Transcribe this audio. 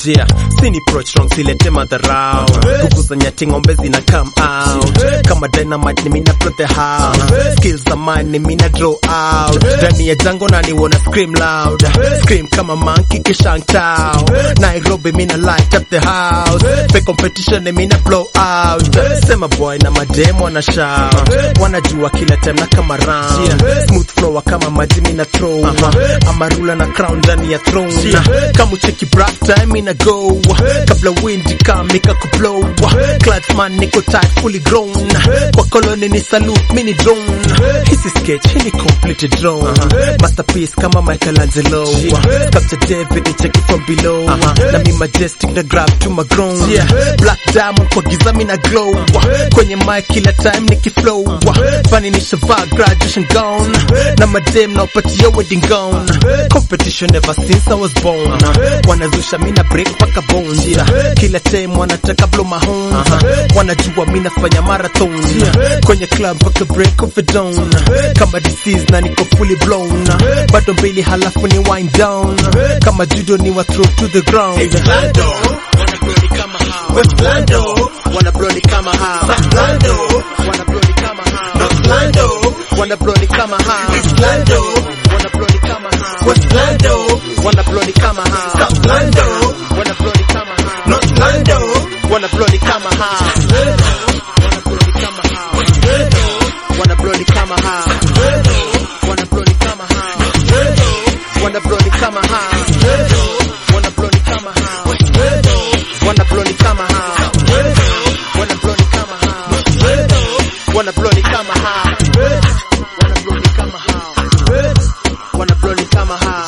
Yeah, sini approach wrong silete madharau kukusanya ng'ombe zina come out kama dynamite ni mina blow the house skills za mine ni mina draw out ndani ya jango na ni wanna scream loud scream kama monkey kishangtao Nairobi mina light up the house fake competition ni mina blow out sema boy na madem wana shout wanajua kila time na kama round smooth flow kama maji mina throw amarula na crown ndani ya throne kama ucheki black time ina go kabla wind kamika kublow cladsman niko tight fully grown kwa koloni ni salute mini drone hisi sketch hii ni complete drone masterpiece kama Michelangelo capture David ni check it from below na mi majestic na grab to my grown black diamond kwa giza mina glow kwenye mic kila time nikiflow funny ni shavaa graduation gown na madem na upatia wedding gown competition ever since I was born wanazusha mina break paka bones kila time wanataka blow my horns wanajua mina fanya marathon kwenye club paka break of the dawn kama disease na niko fully blown bado mbili halafu ni wind down kama judo ni wa throw to the ground Lando, wanna blow ni kama hao. West Lando, wanna blow ni kama hao. South Lando, wanna blow ni kama hao. North Lando, wanna blow ni kama hao. East Lando, wanna blow ni kama hao. West Lando, wanna blow ni kama hao. South Lando, wanna blow ni kama hao. North Lando, wanna blow ni kama hao. Wanna blow ni kama hao. Wanna blow ni kama hao. Wanna blow ni kama hao. Wanna blow ni kama hao. Wanna blow ni kama hao. Wanna blow ni kama hao. Wanna blow ni kama hao. Wanna blow ni kama hao. Wanna blow ni kama hao. Wanna blow ni kama hao.